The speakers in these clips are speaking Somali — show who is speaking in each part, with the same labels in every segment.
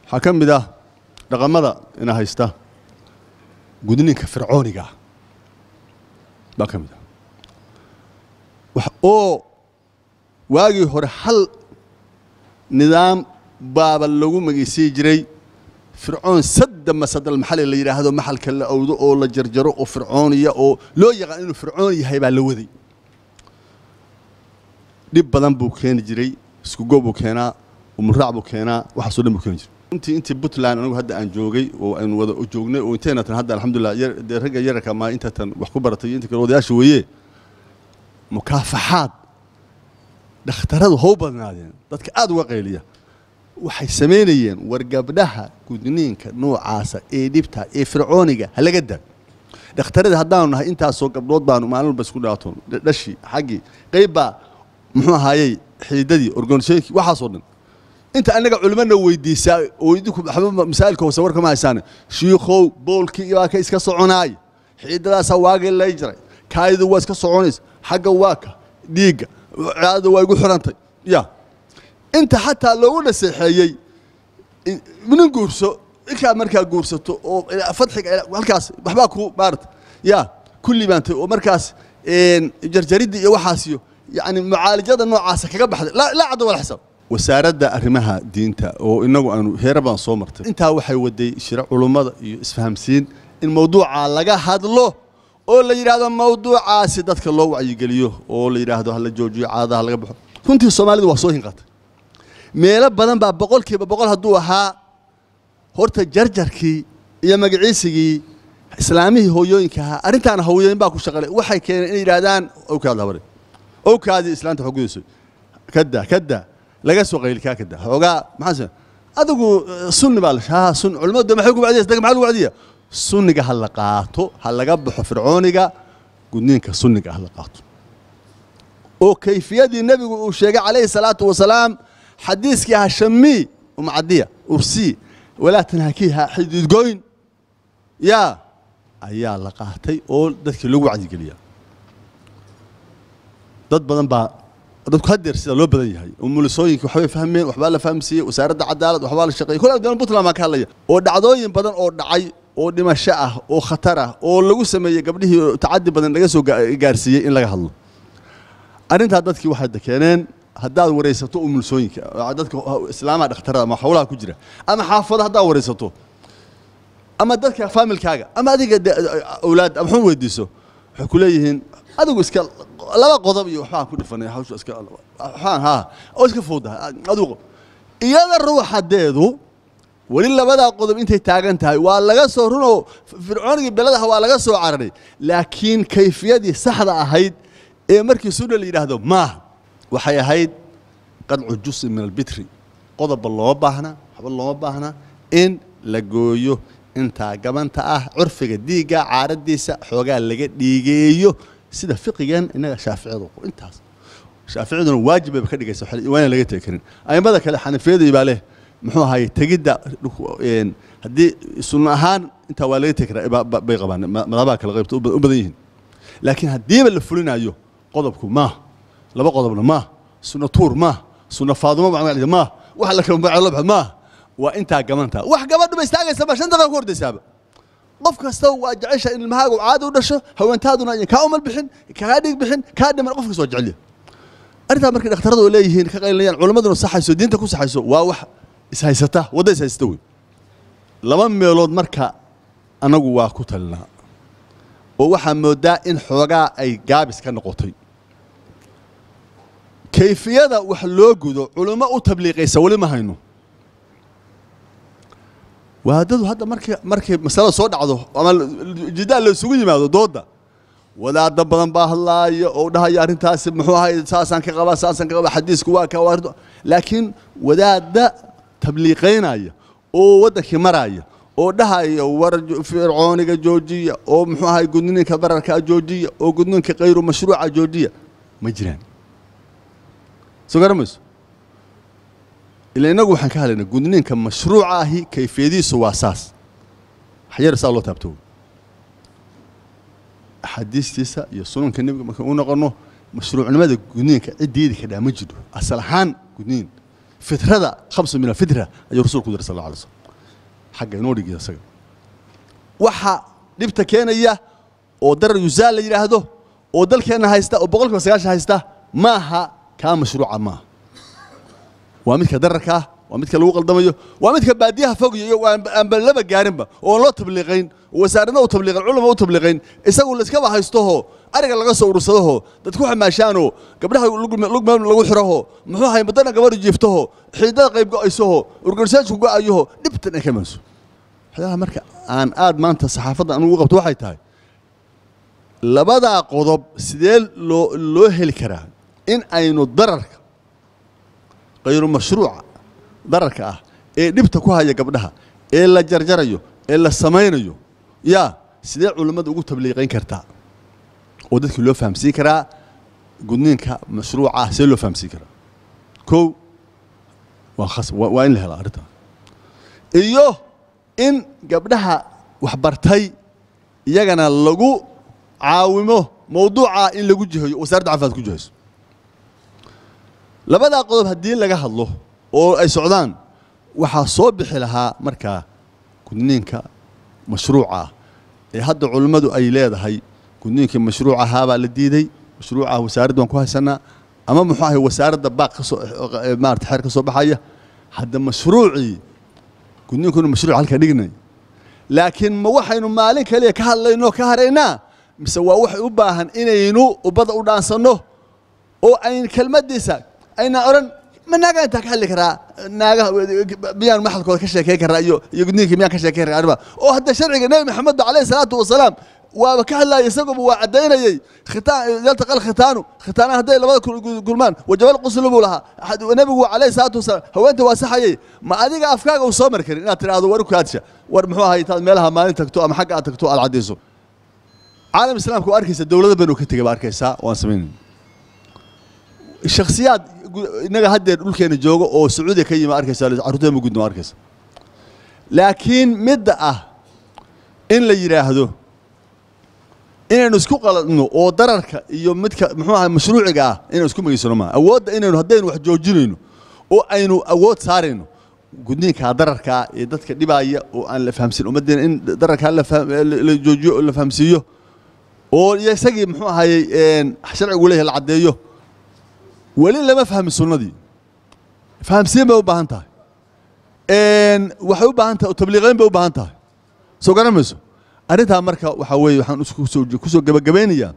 Speaker 1: waxaa ka mid ah dhaqamada ina haysta gudninka fircooniga ah baa ka mid ah wax oo waagii hore hal nidaam baaba lagu magaysiyi jiray fircoon sadda masadal maxali la yidhaahdo maxalka la awdo oo la jarjaro oo fircooniya oo loo yaqaan inuu fircoon yahay baa la waday dhib badan buu keeni jiray iskugo buu keenaa umuraac buu keenaa waxaasoo dhan buu keeni jiray intii intii puntland anigu hadda aan joogay oo aynu wada joognay oo intayna tan hadda alxamdulillah dee ragga yararka maa inta tan wax ku baratay inta kale odayaasha weeye mukaafaxaad dhakhtaradu how badnaadeen dadka aada uga qayliya waxay samaynayeen war gabdhaha gudniinka noocaasa ee dhibta ee fircooniga ha laga daa dhakhtarada haddaanu nahay intaasoo gabdhood baanu maalin walba isku dhaatoon dhashii xaggii qayb baa muxuu ahaayey xiidadii organisooyinkii waxaasoo dhan inta annaga culimmana weydiisaa oo idinku waxba masaa'ilka hoose warka ma haysaane shiikhow boolkii waa ka iska soconaay xiidadaasaa waagii lay jiray kaadidu waa iska soconaysa xagga waa ka dhiigga caadada waa igu xirantay ya inta xataa loogu naseexeeyey nin guurso inkaa markaa guursato oo fadxiga halkaas waxbaa ku maarata ya ku libaantay oo markaas jarjaridda iyo waxaasiyo yani mucaalajada noocaasa kaga baxday laa cadda wala xisaab wasaaradda arrimaha diinta oo inagu aanu heera baan soo martay intaa waxay waday shiro culummada iyo isfahamsiin in mawduuca laga hadlo oo la yidhaahdo mawduucaasi dadka loo wacyigeliyo oo la yidhaahdo hala joojiyo caadadaha laga baxo runtii soomaalidu waa soo hinqatay meelo badan baa boqolkiiba boqol hadduu ahaa horta jarjarkii iyo magaciisigii islaamihii hooyooyinka ahaa arrintaana hooyooyin baa ku shaqalay waxay keeneen inay yidhahdaan owkaad habare owkaadii islaanta xogudayso kada kada laga soo qaylkaa kada xoogaa maxaa adigu sunni baa la haa sun culimadu maxay ku wacdiyaysa daga maxaa lagu wacdiya sunniga ha la qaato ha laga baxo fircooniga gudniinka sunniga ha la qaato oo kayfiyadii nebigu uu sheegay calayhi salaatu wasalaam xadiiskii hashamii umcadiya ursii walaa tanhakiiha xididgoyn yaa ayaa la qaatay oo dadkii lagu wacdigeliyaa dad badan baa dadku hadeer sida loo badan yahay oo mulisooyinka waxbay fahmeen waxbaa la fahamsiiyey wasaaradda cadaalad waxbaa la shaqeeyey kol abdaan puntland baan ka hadlaya oo dhacdooyin badan oo dhacay oo dhimasho ah oo khatar ah oo lagu sameeyey gabdhihii tacadi badan laga soo gaarsiiyey in laga hadlo arrintaa dadkii waxay keeneen haddaad waraysato umulsooyinka dadka islaamaha dhakhtarada ama hawlaha ku jira ama xaafado haddaad waraysato ama dadka faamilkaaga ama adiga awlaad ama xun weydiiso waxay ku leeyihiin adigu iska laba qodob iyo waxbaan ku dhifanay hawsha iska waxbaan haa oo iska fuudaha adigu iyada ruuxadeedu weli labadaa qodob intay taagan tahay waa laga soo runoo fircoonigii beladaha waa laga soo cararay laakiin kayfiyadii saxda ahayd ee markii sunna la yidhaahdo maaha waxay ahayd qadcu jusi min albitri qodobba looma baahna waxba looma baahna in la gooyo intaa gabanta ah curfiga diigga caaradiisa xoogaa laga dhiigeeyo sida fiqigan innaga shaaficiyadu intaas shaaficiyaduna waajib bayba ka dhigaysa waana laga tegi karin aimada kale xanafiyadii baa leh muxuu ahaye tegidda haddii sunno ahaan intaa waa laga tegi karaa bay qabaan madabaha kale qaybta u badan yihiin laakiin haddiiba la fulinayo qodobku maaha laba qodobna maaha sunno tuur maaha sunno faadumo maaha wax la kala magaco maaha waa intaa gabantaa wax gabadhu ba istaagaysa shan daqiiqa ku hordaysaaba qof kasta waa jecesha in ilmahaaga caadi u dhasho haweentaaduna ayan kaa umal bixin kaa dhig bixin kaa dhiman qof kasta waa jecelya arrintaa markay dhakhtaradu oo leeyihiin ka qaylinayaan culimmaduna saxayso diinta ku saxayso waa wax ishaysata wadda ishaysata wey laba meelood marka anagu waa ku talinaa oo waxaa moodaa in xoogaa ay gaabis ka noqotay kayfiyada wax loo gudo culimo u tabliiqaysa weli ma hayno waadadu hadda markay markay masalada soo dhacdo ama jidaal la isugu yimaado dooda wadaada badan baa hadlaaya oo dhahaya arrintaasi muxuu ahay saasaan ka qabaa saasaan ka qabaa xadiisku waa ka waa laakiin wadaada tabliiqaynaya oo waddankii maraya oo dhahaya war fircooniga joojiya oo muxuu ahay gudniinka bararka joojiya oo gudniinka kayru mashruuca joojiya ma jiraan soo garamayso ila inagu waxaan ka hadlaynaa gudniinka mashruuca ahi kayfiyadiisu waa saas waxyar saa loo taabto axaadiistiisa iyo sunanka nebiga markaan u noqono mashruucnimada gudniinka ciddiidi kadhaa ma jiro asal ahaan gudniin fitrada khamsa min alfitra ayuu rasuulku diray sal alla alay slm xagga inoo dhigiya isaga waxa dhibta keenaya oo darar yusaal la yidhaahdo oo dalkeenna haysta oo boqolkiiba sagaashan haysta maaha kaa mashruuca maaha waa midka dararka ah waa midka lagu qaldamayo waa midka baadiyaha fogyo iyo aanba laba gaarinba oon loo tabliiqayn oo wasaaradna u tabliiqayn culama u tabliiqayn isagu laiskaba haystoho ariga laga soo urursadaho dadku xamaashaanoo gabdhaha lugmeel lagu xiraho muxuu ahay madana gabadhu jiiftaho xiidada qayb go'aysaho urgarsaajku go'ayaho dhibtan ay ka imanayso waxyaalaha marka aan aad maanta saxaafadda anugu u qabto waxay tahay labadaa qodob sidee loo loo heli karaa in aynu dararka kayru mashruuca dararka ah ee dhibta ku haya gabdhaha ee la jarjarayo ee la samaynayo yaa sidee culummada ugu tabliiqayn kartaa oo dadkii loo fahamsiin karaa gudniinka mashruuca ah sidee loo fahamsiin karaa kow waa khas waa in la helaa arrintaa iyo in gabdhaha waxbartay iyagana lagu caawimo mawduuca in lagu jihayo wasaaradda caafimaad ku jihayso labadaa qodob haddii laga hadlo oo ay socdaan waxaa soo bixi lahaa markaa gudniinka mashruuca ah ee hadda culimmadu ay leedahay gudniinkii mashruuc ahaabaa la diiday mashruucah wasaaradda waan ku haysanaa ama muxuu ahay wasaaradda baaq kasoo maarata xeer ka soo baxaya hadda mashruucii gudniinku inu mashruuc halka dhignay laakiin ma waxaynu maalin kaliya ka hadlaynoo ka haraynaa mise waa waxay u baahan inaynu ubbadda u dhaansanno oo ayn kelmaddiisa aynaa odhan ma naagaa intaa ka hadli karaa naagaha miyaan maxalkooda ka sheekeyn karaa iyo iyo gudniinkii miyaan ka sheekeyn karaa arrimaha oo hadda sharciga nebi maxamed calayhi salaatu wasalaam waaba ka hadlaaya isaguba waa caddaynayey khitaan yaltaqa alkhitaanu khitaanaha hadday labada kulmaan wajabal quslu buu lahaa nebigu calayhi salaatu wasalaam haweenta waa saxayey ma adiga afkaaga uu soo mari karin inaad tidhaahdo war kaadsha war muxuu ahay intaad meelaha maalin tagto ama xagga aad tagto aad caddayso caalam islaamka waa arkaysa dowlado badan oo ka tegay baa arkaysaa waan samaynayna shakhsiyaad innaga haddeer dhulkeena jooga oo sacuudiya ka yimi arkaysa carruurteeda ma gudno arkaysa laakiin midda ah in la yidhaahdo inaynu isku qaladno oo dararka iyo midka muxuu ahay mashruuciga ah inaynu isku magaysano maa awoodda inaynu haddaynu wax joojinayno oo aynu awood saarayno gudniinkaa dararkaa ee dadka dhibaaya oo aan la fahamsin ummaddeena in dararkaa la joojiyo oo la fahamsiiyo oo iyo isagii muxuu ahayey sharcigu leeyahay la caddeeyo weli lama fahmin sunnadii fahamsiin bay u baahan tahay waxay u baahan tahay tabliiqayn bay u baahan tahay soo garan mayso arrintaa marka waxaa weeye waxaan kusoo kusoo gebagabaynayaa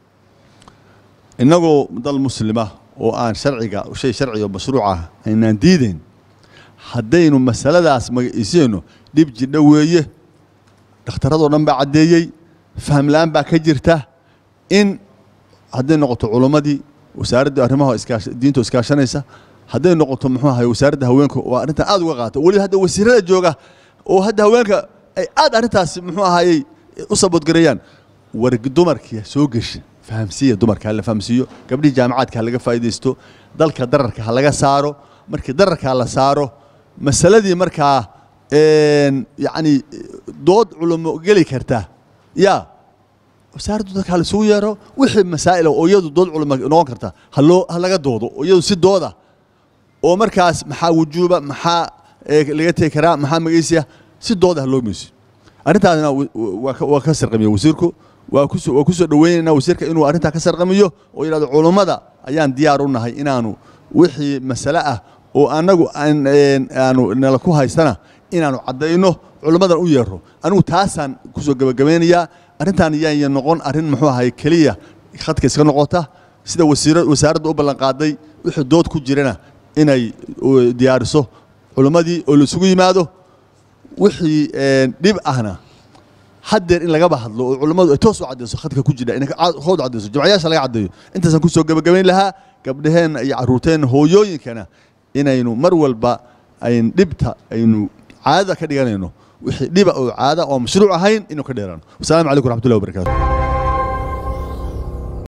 Speaker 1: innagoo dal muslima oo aan sharciga shay sharciga oo mashruuc ah aynaan diidayn haddaynu masaladaas magaciisayno dhib jidha weeye dhakhtaradoo dhan baa caddeeyey faham la-aan baa ka jirta in hadday noqoto culummadii wasaaradda arrimaha diinta iskaashanaysa hadday noqoto muxuu ahay wasaaradda haweenka waa arrintan aad uga qaata weliba hadda wasiirada jooga oo hadda haweenka ay aad arrintaas muxuu ahayey u saboodgareeyaan war dumarkii soo gesha fahamsiiya dumarka ha la fahamsiiyo gabdhihii jaamacaadka ha laga faa'iidaysto dalka dararka ha laga saaro markii dararkaa la saaro masaladii markaa yacni dood culamo geli karta yaa wasaaraddu dadka ha laisugu yeero wixii masaa'ila oo iyadu dood culamo noqon karta ha loo ha laga doodo oo iyadu si dooda oo markaas maxaa wujuuba maxaa laga tegi karaa maxaa magaysiya si dooda ha loo meysiyo arrintaasna waa ka sarqamiya wasiirku waa kuso waa kusoo dhaweynaynaa wasiirka inuu arrintaa ka sarqamiyo oo yidhahdo culummada ayaan diyaar u nahay inaanu wixii masale ah oo annagu aanu nala ku haystana inaanu caddayno culummadan u yeero anigu taasaan kusoo gebagabeynayaa arrintaan yaanya noqon arrin muxuu ahay keliya khadka iska noqota sida wasiira wasaaradda u ballanqaaday wixii dood ku jirana inay diyaariso culummadii oo laisugu yimaado wixii dhib ahna haddeer in lagaba hadlo oo culummadu ay toos u caddayso khadka ku jira inay hood caddayso jamcayaasha laga caddeeyo intaasaan kusoo gebagabayn lahaa gabdhaheenna iyo carruurteenna hooyooyinkana inaynu mar walba ayn dhibta aynu caadada ka dhiganayno wixii dhiba oo caada oo mashruuc ahayn inuu ka dheeraano wasalaamu calaykum raxmatullahi wabarakatu